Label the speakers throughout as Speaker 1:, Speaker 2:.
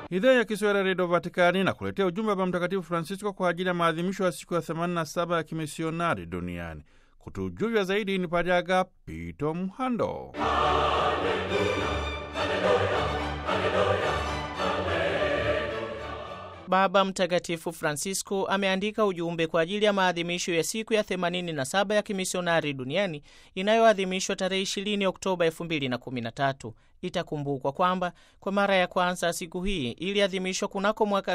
Speaker 1: Idhaa ya Kiswahili ya Redio Vatikani na kuletea ujumbe wa Mtakatifu Francisco kwa ajili ya maadhimisho ya siku ya 87 ya kimisionari duniani. Kutujuvya zaidi ni Padre Agapito Mhando.
Speaker 2: Baba Mtakatifu Francisco ameandika ujumbe kwa ajili ya maadhimisho ya siku ya 87 ya kimisionari duniani inayoadhimishwa tarehe 20 Oktoba 2013. Itakumbukwa kwamba kwa mara ya kwanza siku hii iliadhimishwa kunako mwaka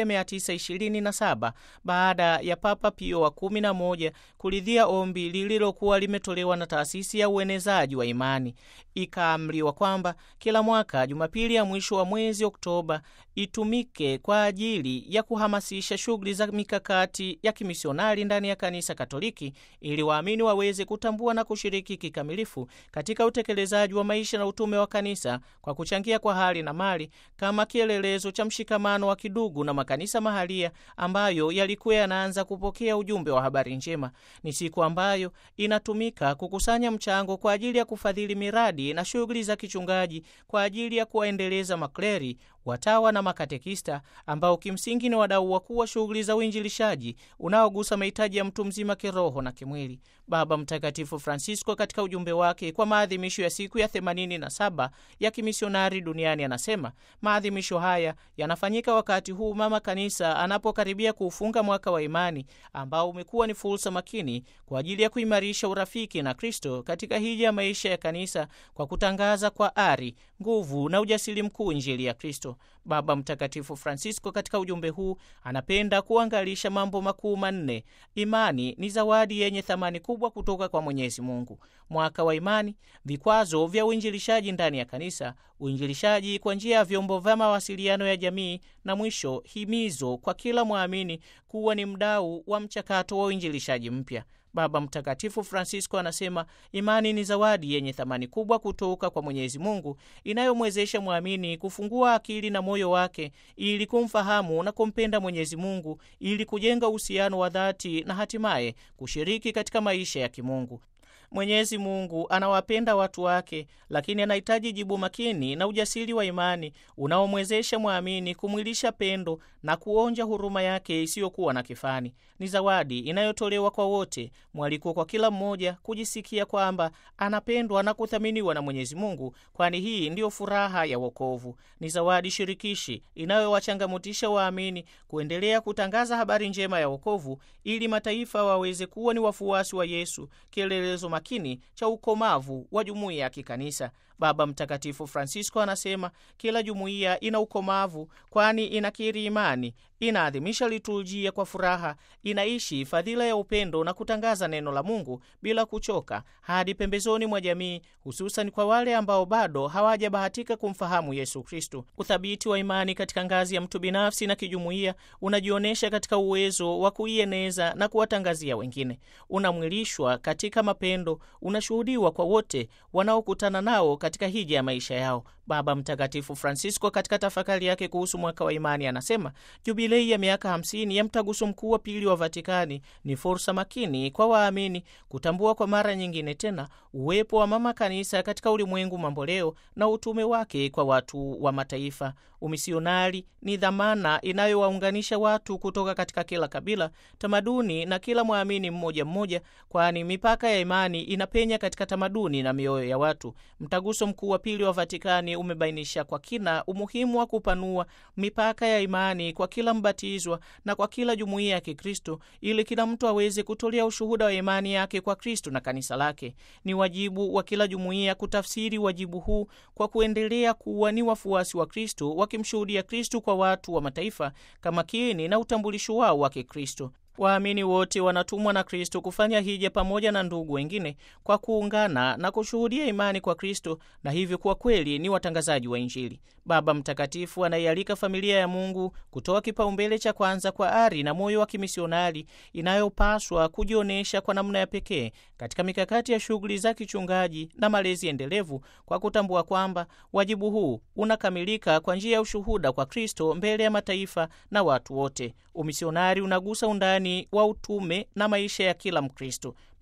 Speaker 2: 1927 baada ya Papa Pio wa 11 kuridhia ombi lililokuwa limetolewa na taasisi ya uenezaji wa imani. Ikaamriwa kwamba kila mwaka Jumapili ya mwisho wa mwezi Oktoba itumike kwa ajili ya kuhamasisha shughuli za mikakati ya kimisionari ndani ya Kanisa Katoliki ili waamini waweze kutambua na kushiriki kikamilifu katika utekelezaji wa maisha na utume wa kanisa kwa kuchangia kwa hali na mali kama kielelezo cha mshikamano wa kidugu na makanisa mahalia ambayo yalikuwa yanaanza kupokea ujumbe wa habari njema. Ni siku ambayo inatumika kukusanya mchango kwa ajili ya kufadhili miradi na shughuli za kichungaji kwa ajili ya kuwaendeleza makleri watawa na makatekista ambao kimsingi ni wadau wakuu wa shughuli za uinjilishaji unaogusa mahitaji ya mtu mzima kiroho na kimwili. Baba Mtakatifu Francisco katika ujumbe wake kwa maadhimisho ya siku ya 87 ya kimisionari duniani anasema maadhimisho haya yanafanyika wakati huu mama kanisa anapokaribia kuufunga mwaka wa imani ambao umekuwa ni fursa makini kwa ajili ya kuimarisha urafiki na Kristo katika hija ya maisha ya kanisa kwa kutangaza kwa ari, nguvu na ujasiri mkuu Injili ya Kristo. Baba Mtakatifu Francisco katika ujumbe huu anapenda kuangalisha mambo makuu manne. Imani ni zawadi yenye thamani kubwa kutoka kwa Mwenyezi Mungu. Mwaka wa imani, vikwazo vya uinjilishaji ndani ya kanisa, uinjilishaji kwa njia ya vyombo vya mawasiliano ya jamii, na mwisho himizo kwa kila mwamini kuwa ni mdau wa mchakato wa uinjilishaji mpya. Baba Mtakatifu Francisco anasema imani ni zawadi yenye thamani kubwa kutoka kwa Mwenyezi Mungu inayomwezesha mwamini kufungua akili na moyo wake ili kumfahamu na kumpenda Mwenyezi Mungu ili kujenga uhusiano wa dhati na hatimaye kushiriki katika maisha ya kimungu. Mwenyezi Mungu anawapenda watu wake, lakini anahitaji jibu makini na ujasiri wa imani unaomwezesha mwamini kumwilisha pendo na kuonja huruma yake isiyokuwa na kifani. Ni zawadi inayotolewa kwa wote, mwaliko kwa kila mmoja kujisikia kwamba anapendwa na kuthaminiwa na Mwenyezi Mungu, kwani hii ndiyo furaha ya wokovu. Ni zawadi shirikishi inayowachangamutisha waamini kuendelea kutangaza habari njema ya wokovu, ili mataifa waweze kuwa ni wafuasi wa Yesu, kielelezo makini cha ukomavu wa jumuiya ya kikanisa. Baba Mtakatifu Francisco anasema kila jumuiya ina ukomavu, kwani inakiri imani, inaadhimisha liturujia kwa furaha, inaishi fadhila ya upendo na kutangaza neno la Mungu bila kuchoka hadi pembezoni mwa jamii, hususan kwa wale ambao bado hawajabahatika kumfahamu Yesu Kristo. Uthabiti wa imani katika ngazi ya mtu binafsi na kijumuiya unajionyesha katika uwezo wa kuieneza na kuwatangazia wengine, unamwilishwa katika mapendo, unashuhudiwa kwa wote wanaokutana nao katika hija ya maisha yao. Baba Mtakatifu Francisco katika tafakari yake kuhusu mwaka wa imani anasema jubilei ya miaka 50 ya mtaguso mkuu wa pili wa Vatikani ni fursa makini kwa waamini kutambua kwa mara nyingine tena uwepo wa mama kanisa katika ulimwengu mamboleo na utume wake kwa watu wa mataifa. Umisionari ni dhamana inayowaunganisha watu kutoka katika kila kabila, tamaduni na kila mwamini mmoja mmoja, kwani mipaka ya imani inapenya katika tamaduni na mioyo ya watu. Mtaguso mkuu wa pili wa Vatikani umebainisha kwa kina umuhimu wa kupanua mipaka ya imani kwa kila mbatizwa na kwa kila jumuiya ya Kikristo ili kila mtu aweze kutolea ushuhuda wa imani yake kwa Kristo na kanisa lake. Ni wajibu wa kila jumuiya kutafsiri wajibu huu kwa kuendelea kuwa ni wafuasi wa Kristo, wakimshuhudia Kristo kwa watu wa mataifa kama kiini na utambulisho wao wa Kikristo. Waamini wote wanatumwa na Kristo kufanya hija pamoja na ndugu wengine kwa kuungana na kushuhudia imani kwa Kristo na hivyo kuwa kweli ni watangazaji wa Injili. Baba Mtakatifu anaialika familia ya Mungu kutoa kipaumbele cha kwanza kwa ari na moyo wa kimisionari inayopaswa kujionyesha kwa namna ya pekee katika mikakati ya shughuli za kichungaji na malezi endelevu, kwa kutambua kwamba wajibu huu unakamilika kwa njia ya ushuhuda kwa Kristo mbele ya mataifa na watu wote. Umisionari unagusa undani wa utume na maisha ya kila Mkristo.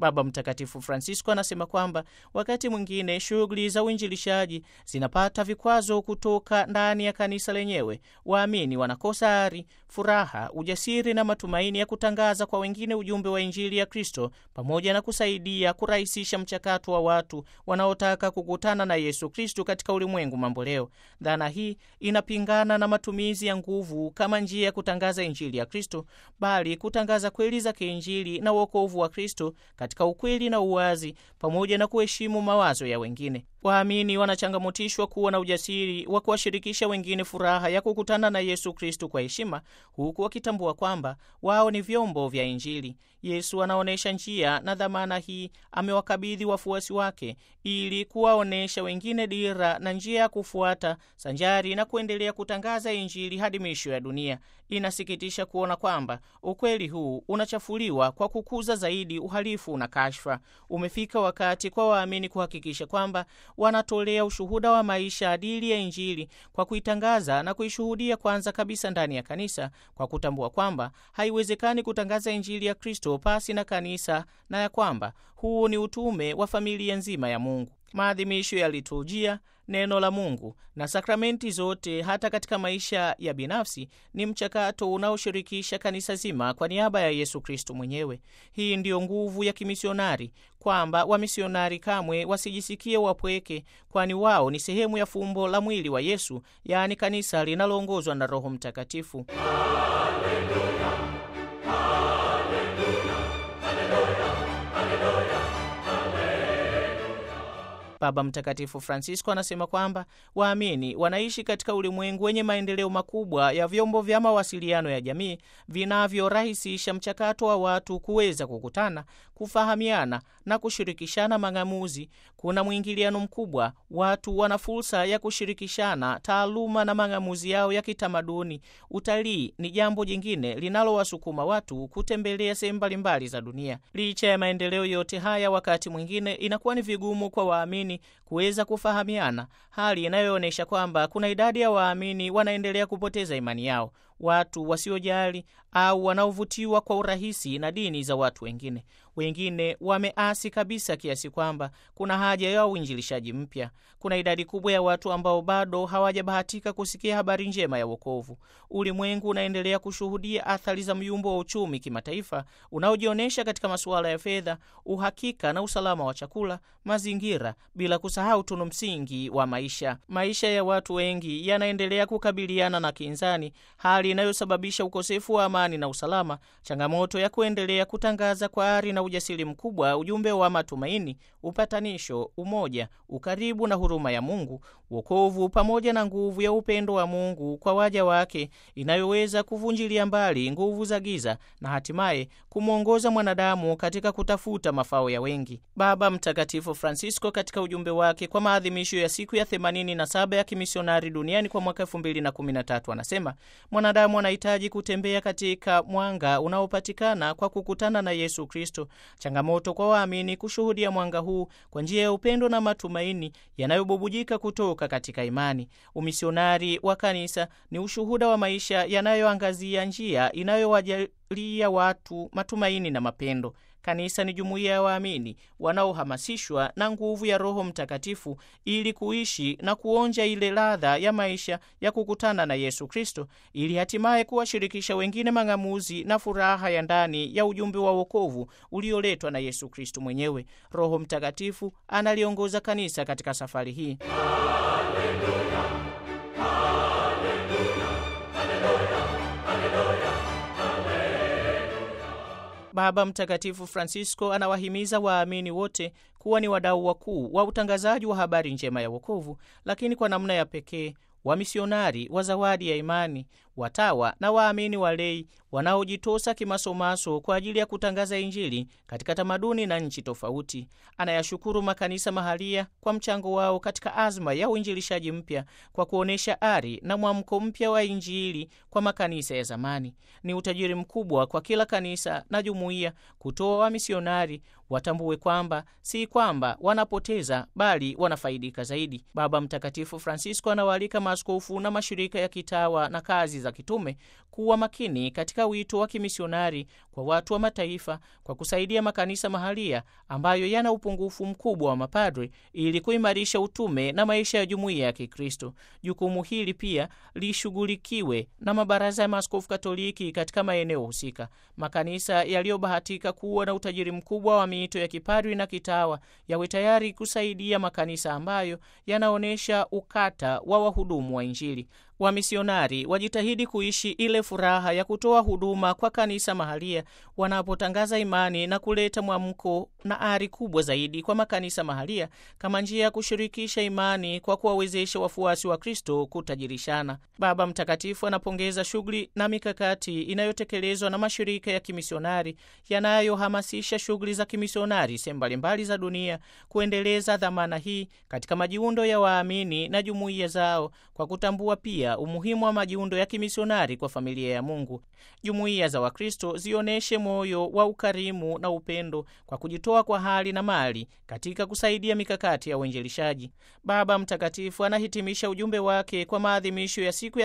Speaker 2: Baba Mtakatifu Francisco anasema kwamba wakati mwingine shughuli za uinjilishaji zinapata vikwazo kutoka ndani ya kanisa lenyewe. Waamini wanakosa ari, furaha, ujasiri na matumaini ya kutangaza kwa wengine ujumbe wa Injili ya Kristo, pamoja na kusaidia kurahisisha mchakato wa watu wanaotaka kukutana na Yesu Kristo katika ulimwengu mamboleo. Dhana hii inapingana na matumizi ya nguvu kama njia ya kutangaza Injili ya Kristo, bali kutangaza kweli za kiinjili na uokovu wa Kristo katika ukweli na uwazi, pamoja na kuheshimu mawazo ya wengine. Waamini wanachangamotishwa kuwa na ujasiri wa kuwashirikisha wengine furaha ya kukutana na Yesu Kristo kwa heshima, huku wakitambua kwamba wao ni vyombo vya Injili. Yesu anaonyesha njia na dhamana hii amewakabidhi wafuasi wake ili kuwaonyesha wengine dira na njia ya kufuata, sanjari na kuendelea kutangaza Injili hadi misho ya dunia. Inasikitisha kuona kwamba ukweli huu unachafuliwa kwa kukuza zaidi uhalifu na kashfa. Umefika wakati kwa waamini kuhakikisha kwamba wanatolea ushuhuda wa maisha adili ya Injili kwa kuitangaza na kuishuhudia kwanza kabisa ndani ya kanisa, kwa kutambua kwamba haiwezekani kutangaza Injili ya Kristo pasi na kanisa na ya kwamba huu ni utume wa familia nzima ya Mungu. Maadhimisho ya liturujia, neno la Mungu na sakramenti zote, hata katika maisha ya binafsi, ni mchakato unaoshirikisha kanisa zima kwa niaba ya Yesu Kristo mwenyewe. Hii ndiyo nguvu ya kimisionari, kwamba wamisionari kamwe wasijisikie wapweke, kwani wao ni sehemu ya fumbo la mwili wa Yesu, yaani kanisa linaloongozwa na Roho Mtakatifu. Baba Mtakatifu Francisco anasema kwamba waamini wanaishi katika ulimwengu wenye maendeleo makubwa ya vyombo vya mawasiliano ya jamii vinavyorahisisha mchakato wa watu kuweza kukutana, kufahamiana na kushirikishana mang'amuzi. Kuna mwingiliano mkubwa, watu wana fursa ya kushirikishana taaluma na mang'amuzi yao ya kitamaduni. Utalii ni jambo jingine linalowasukuma watu kutembelea sehemu mbalimbali za dunia. Licha ya maendeleo yote haya, wakati mwingine inakuwa ni vigumu kwa waamini kuweza kufahamiana, hali inayoonyesha kwamba kuna idadi ya waamini wanaendelea kupoteza imani yao, watu wasiojali au wanaovutiwa kwa urahisi na dini za watu wengine. Wengine wameasi kabisa kiasi kwamba kuna haja ya uinjilishaji mpya. Kuna idadi kubwa ya watu ambao bado hawajabahatika kusikia habari njema ya wokovu. Ulimwengu unaendelea kushuhudia athari za myumbo wa uchumi kimataifa unaojionyesha katika masuala ya fedha, uhakika na usalama wa chakula, mazingira, bila kusahau tunu msingi wa maisha. Maisha ya watu wengi yanaendelea kukabiliana na kinzani, hali inayosababisha ukosefu wa amani na usalama, changamoto ya kuendelea kutangaza kwa ari na ujasiri mkubwa ujumbe wa matumaini, upatanisho, umoja, ukaribu na huruma ya Mungu, wokovu pamoja na nguvu ya upendo wa Mungu kwa waja wake, inayoweza kuvunjilia mbali nguvu za giza na hatimaye kumwongoza mwanadamu katika kutafuta mafao ya wengi. Baba Mtakatifu Francisco katika ujumbe wake kwa maadhimisho ya siku ya 87 ya kimisionari duniani kwa mwaka 2013 anasema mwanadamu anahitaji kutembea katika mwanga unaopatikana kwa kukutana na Yesu Kristo. Changamoto kwa waamini kushuhudia mwanga huu kwa njia ya upendo na matumaini yanayobubujika kutoka katika imani. Umisionari wa kanisa ni ushuhuda wa maisha yanayoangazia njia inayowajalia watu matumaini na mapendo. Kanisa ni jumuiya ya waamini wanaohamasishwa na nguvu ya Roho Mtakatifu ili kuishi na kuonja ile ladha ya maisha ya kukutana na Yesu Kristo, ili hatimaye kuwashirikisha wengine mang'amuzi na furaha ya ndani ya ujumbe wa wokovu ulioletwa na Yesu Kristo mwenyewe. Roho Mtakatifu analiongoza kanisa katika safari hii. Baba Mtakatifu Francisco anawahimiza waamini wote kuwa ni wadau wakuu wa utangazaji wa habari njema ya wokovu, lakini kwa namna ya pekee wamisionari wa zawadi ya imani, watawa na waamini walei wanaojitosa kimasomaso kwa ajili ya kutangaza Injili katika tamaduni na nchi tofauti. Anayashukuru makanisa mahalia kwa mchango wao katika azma ya uinjilishaji mpya kwa kuonyesha ari na mwamko mpya wa Injili kwa makanisa ya zamani. Ni utajiri mkubwa kwa kila kanisa na jumuiya kutoa wamisionari watambue kwamba si kwamba wanapoteza bali wanafaidika zaidi. Baba Mtakatifu Francisco anawaalika maaskofu na mashirika ya kitawa na kazi za kitume kuwa makini katika wito wa kimisionari kwa watu wa mataifa kwa kusaidia makanisa mahalia ambayo yana upungufu mkubwa wa mapadre ili kuimarisha utume na maisha ya jumuiya ya Kikristo. Jukumu hili pia lishughulikiwe na mabaraza ya maaskofu Katoliki katika maeneo husika. Makanisa yaliyobahatika kuwa na utajiri mkubwa wa miito ya kipadri na kitawa yawe tayari kusaidia makanisa ambayo yanaonyesha ukata wa wahudumu wa Injili. Wamisionari wajitahidi kuishi ile furaha ya kutoa huduma kwa kanisa mahalia wanapotangaza imani na kuleta mwamko na ari kubwa zaidi kwa makanisa mahalia kama njia ya kushirikisha imani kwa kuwawezesha wafuasi wa Kristo kutajirishana. Baba Mtakatifu anapongeza shughuli na mikakati inayotekelezwa na mashirika ya kimisionari yanayohamasisha shughuli za kimisionari sehemu mbalimbali za dunia, kuendeleza dhamana hii katika majiundo ya waamini na jumuiya zao kwa kutambua pia umuhimu wa majiundo ya kimisionari kwa familia ya Mungu. Jumuiya za Wakristo zionyeshe moyo wa ukarimu na upendo kwa kujitoa kwa hali na mali katika kusaidia mikakati ya uinjilishaji. Baba Mtakatifu anahitimisha ujumbe wake kwa maadhimisho ya siku ya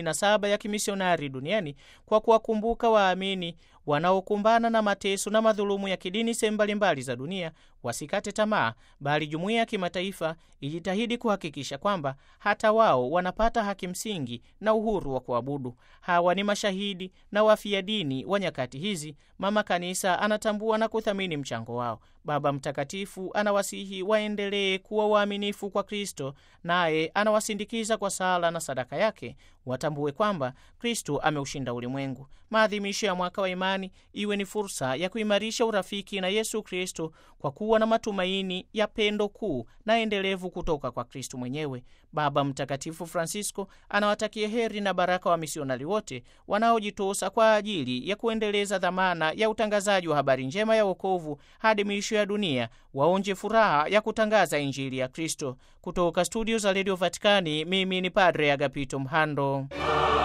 Speaker 2: 87 ya kimisionari duniani kwa kuwakumbuka waamini wanaokumbana na mateso na madhulumu ya kidini sehemu mbalimbali za dunia wasikate tamaa, bali jumuiya ya kimataifa ijitahidi kuhakikisha kwamba hata wao wanapata haki msingi na uhuru wa kuabudu. Hawa ni mashahidi na wafia dini wa nyakati hizi. Mama Kanisa anatambua na kuthamini mchango wao. Baba Mtakatifu anawasihi waendelee kuwa waaminifu kwa Kristo, naye anawasindikiza kwa sala na sadaka yake. Watambue kwamba Kristo ameushinda ulimwengu. Maadhimisho ya mwaka wa imani iwe ni fursa ya kuimarisha urafiki na Yesu Kristo kwa kuwa na matumaini ya pendo kuu na endelevu kutoka kwa Kristo mwenyewe. Baba Mtakatifu Francisco anawatakia heri na baraka wa misionari wote wanaojitosa kwa ajili ya kuendeleza dhamana ya utangazaji wa habari njema ya wokovu hadi miisho ya dunia, waonje furaha ya kutangaza Injili ya Kristo. Kutoka studio za redio Vatikani, mimi ni Padre Agapito Mhando.